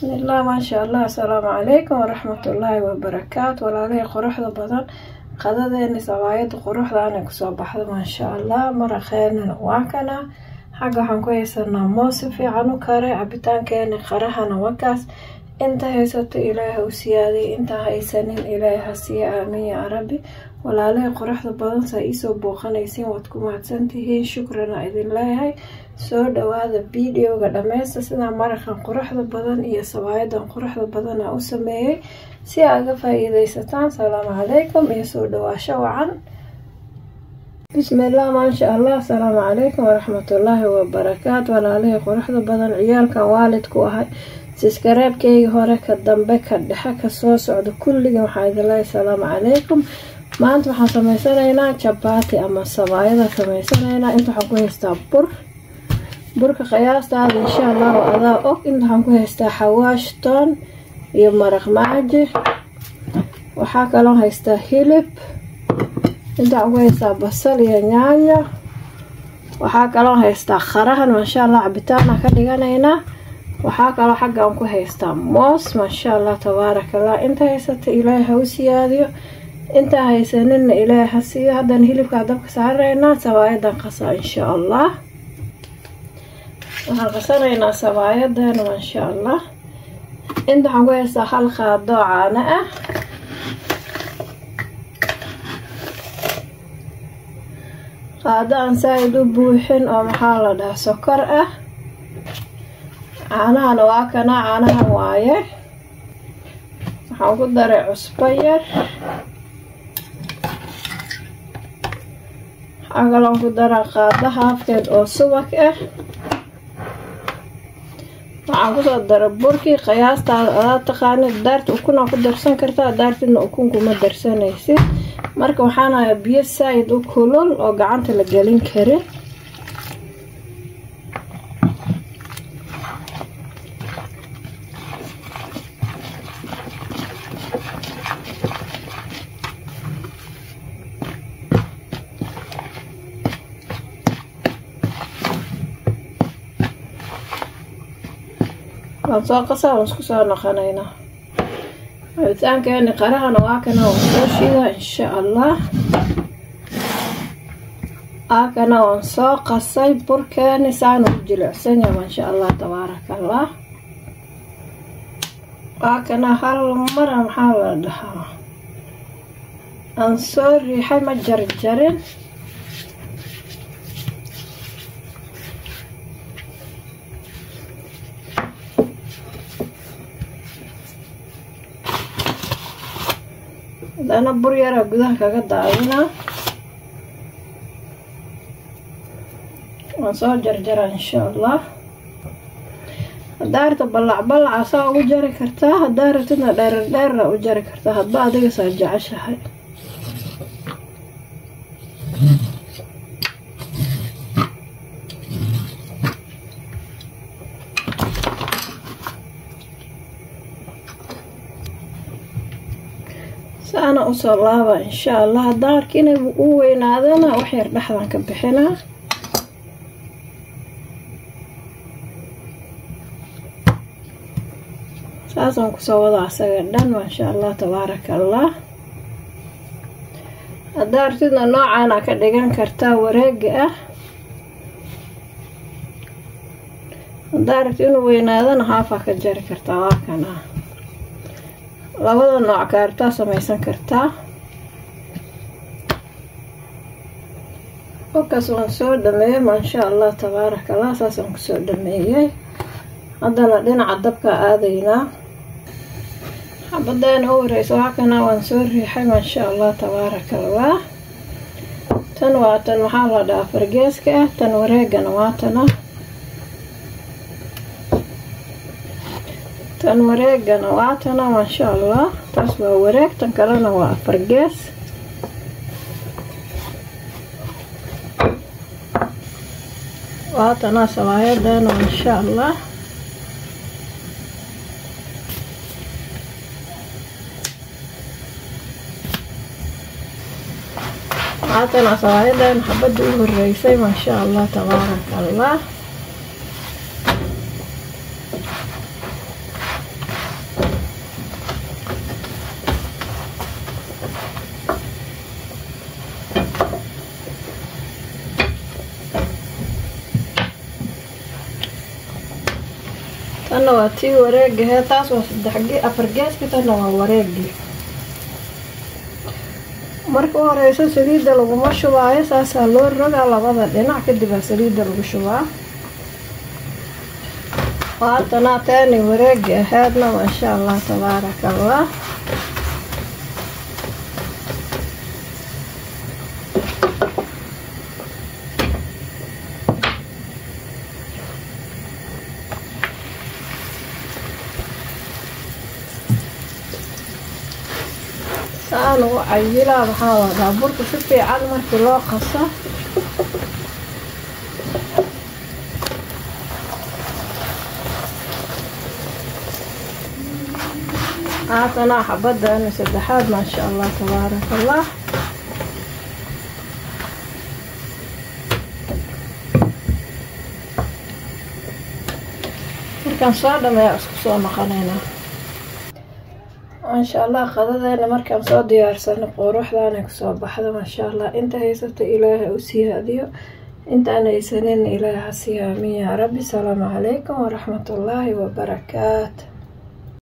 bismillaah maasha allah asalaamu calaykum waraxmatullaahi wabarakaatu walaalihii quruxda badan qadadeeni sabaayada quruxda anay kusoo baxda maasha allah maraqeenana waa kana xagga waxaan ku haysanaa moos si fiican u kare cabitaankeeni qarahana wakaas inta haysato ilaaha u siyaadiy inta haysanin ilaahay ha siiya aamiin yaa rabbi walaalihii quruxda badan saa iisoo booqanaysiin waad ku mahadsantihiin shukrana idin leeyahay soo dhawaada videoga dhameysta sidaa maraqan quruxda badan iyo sabaayadan quruxda badana u sameeyey si aa ga faa-iideysataan salaamu calaykum iyo soo dhawaasho wacan bismillaah maasha allah asalaamu calaykum waraxmatullaahi wabarakaatu walaalihii quruxda badan ciyaalkan waalidku ahay siskareebkeygii hore ka dambe ka dhexe kasoo socda kulligan waxaa idin leeyahay salaamu calaykum maanta waxaan sameysanaynaa jabaati ama sabaayada sameysanaynaa inta waxaan ku haystaa bur burka qiyaastaada insha allahu adaa og inta waxaan ku haystaa xawaash toon iyo maraq maaji waxaa kaloo haystaa hilib inta waxaan ku haystaa basal iyo nyaanya waxaa kaloo haystaa qarahan maasha allah cabitaana ka dhiganaynaa waxaa kaloo xaggaan ku haystaa moos maasha allah tabaarakallah inta haysata ilaahay ha u siyaadiyo intaa haysanina ilaahay ha siiyo haddana hilibkaa dabka saaraynaa sabaayadan qasaa insha allah waxaan qasanaynaa sabaayadeena maasha allah inta waxaan ku haystaa hal qaadoo caano ah qaado aan saa-id u buuxin oo maxaa la dhahaa sokor ah caanahana waa kana caanahan waaye waxaan ku daray cusbo yar waxaa kaloon ku daraa qaado haafkeed oo subag ah waxaan kusoo daray burkii qiyaastaada adaa taqaanid daarta ukunaa ku darsan kartaa daartidna ukun kuma darsanaysid marka waxaan hayaa biyo saa-id u kulul oo gacanta la gelin karin waan soo qasaa waan isku soo noqonaynaa cabitaankeeni qarahana waa kana waan soo shidaa insha allah aakana waan soo qasay burkeeni saana u jilicsanya maasha allah tabaaraka allah waakana hal mara maxaa la dhahaa aan soo riixay ma jarjarin hadana bur yaraa gudaha kaga daadinaa waan soo jarjaraa insha allah hadaa rabta ballac ballaca saa ugu jari kartaa hadaa rabtidna dheerar dheerra u jari kartaa hadba adiga saa jeceshahay saana usoo laaba insha allah haddaan arka inay u weynaadana wax yar dhexdan ka bixinaa saasaan kusoo wada asaga dhan maasha allah tabaaraka allah haddaa artidna noocaana ka dhigan kartaa wareega ah haddaa aragti inuu weynaadana haafaa ka jari kartaa waa kan ah labada nooc kaartaa samaysan kartaa halkaas waan soo dhameeyey maasha allah tabaaraka allah saasaan kusoo dhameeyey haddana dhinaca dabka aadaynaa xabadeena u wareysa waxaa kana waan soo riixay maasha allah tabaaraka allah tan waa tan maxaa la dhahaa fargeeska ah tan wareegana waa tana tan wareegana waa tana maasha allah taas waa wareeg tan kalena waa afar gees waa tana sabaayadeena maasha allah waa tana sabaayadeena xabada u horeysay maasha allah tabaaraka allah tanna waa tii wareegahee taas waa saddex afar geeska tanna waa wareegii marka u horeyso saliidda laguma shubaayo saasaa loo rogaa labada dhinac kadibaa saliidda lagu shubaa waatanaa taani wareegi ahaydna maasha allah tabaaraka allah saan ugu cayilaa waxaa wadaa burka si fiican markii loo qaso haatanaa xabadani saddexaad maasha allah tabaaraka allah markaan soo dhameeya isku soo noqonaynaa maasha allah qadadeena markaan soo diyaarsano quruxdaana kusoo baxda maasha allah inta haysato ilaaha u siyaadiyo intaan haysanin ilaaha siyaamiya rabbi salaamu calaykum waraxmatullaahi wabarakaatu